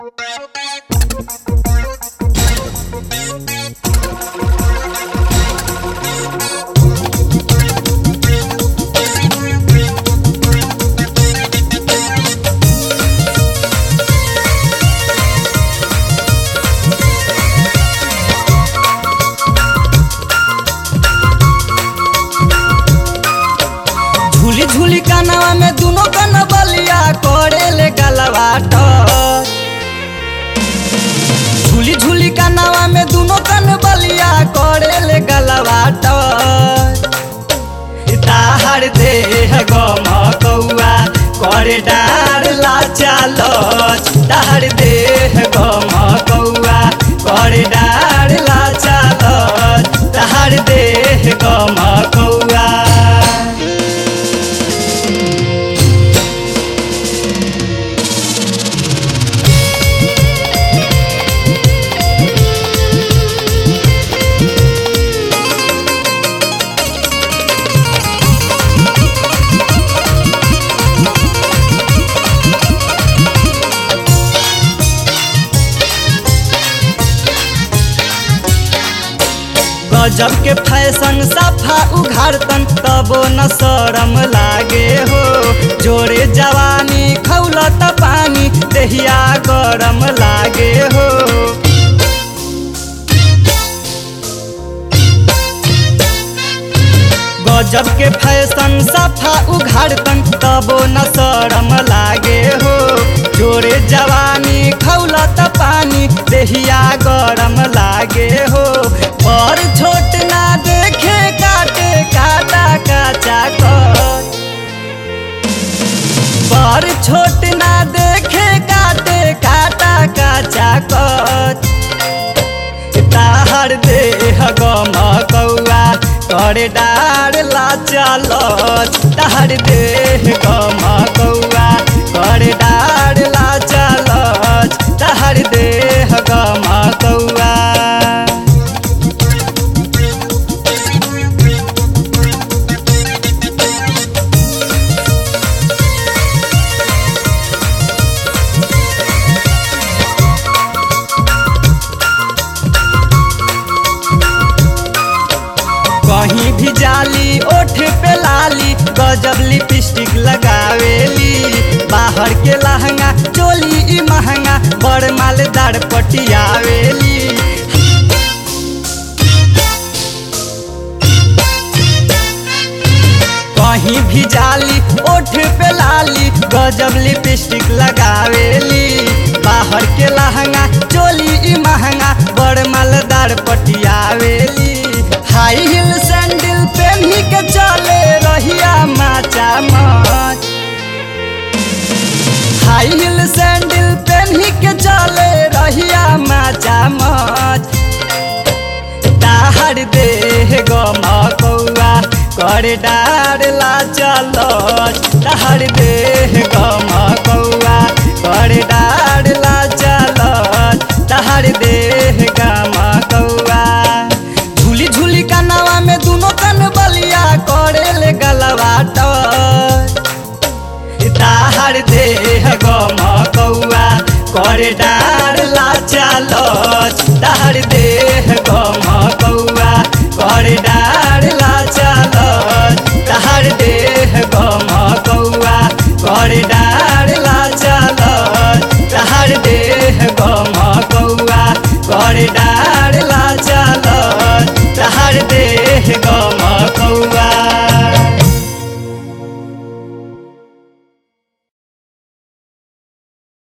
झूली झूली कानवा में दुनो कन बलिया करे ले गलवाट झूली झूली कानवा में दुनो कन बलिया करे ले गलवाट ताहर देह गम कौआ करे डार ला चालो ताहर देह गम कौआ करे डार ला चालो ताहर देह गम कौआ गजब के फैशन सफा उघारतन तबो न शरम लागे हो जोरे जवानी खौलत पानी देहिया गरम लागे हो गजब के फैशन सफा उघारतन तबो न शरम लागे हो जोरे जवानी खौलत पानी देहिया गरम लागे हो और छोट ना देखे काटे काटा काचा कर पर छोट ना देखे काटे काटा काचा कर ताहर देह गम कौआ करे डार ला चलत ताहर देह गम कौआ करे डार ला चलत ताहर देह गम कौआ कहीं भी जाली ओठ पे लाली गजब लिपस्टिक लगावेली बाहर के लहंगा चोली ई महंगा बड़ मालदार पटियावेली कहीं भी जाली ओठ पे लाली गजब लिपस्टिक लगावेली बाहर के लहंगा चोली ई महंगा बड़ मालदार पटियावेली हाई हिल सैंडल पहनी के चले रहिया माचा मच हाई हिल सैंडल पहनी के चले रहिया माचा मच ताहर देह गम कौआ करे डार ला चलत ताहर देह गम कौआ करे डार ला चलत ताहर देह गम कौआ झूली झूली कानवा में दुनो कन बलिया करे ले गलवाट ताहर देह गम कौआ करे डार ला चलत ताहर देह गम कौआ करे डार ला चलत ताहर देह गम कौआ करे डार ला चलत ताहर देह गम कौआ करे डार ला चलत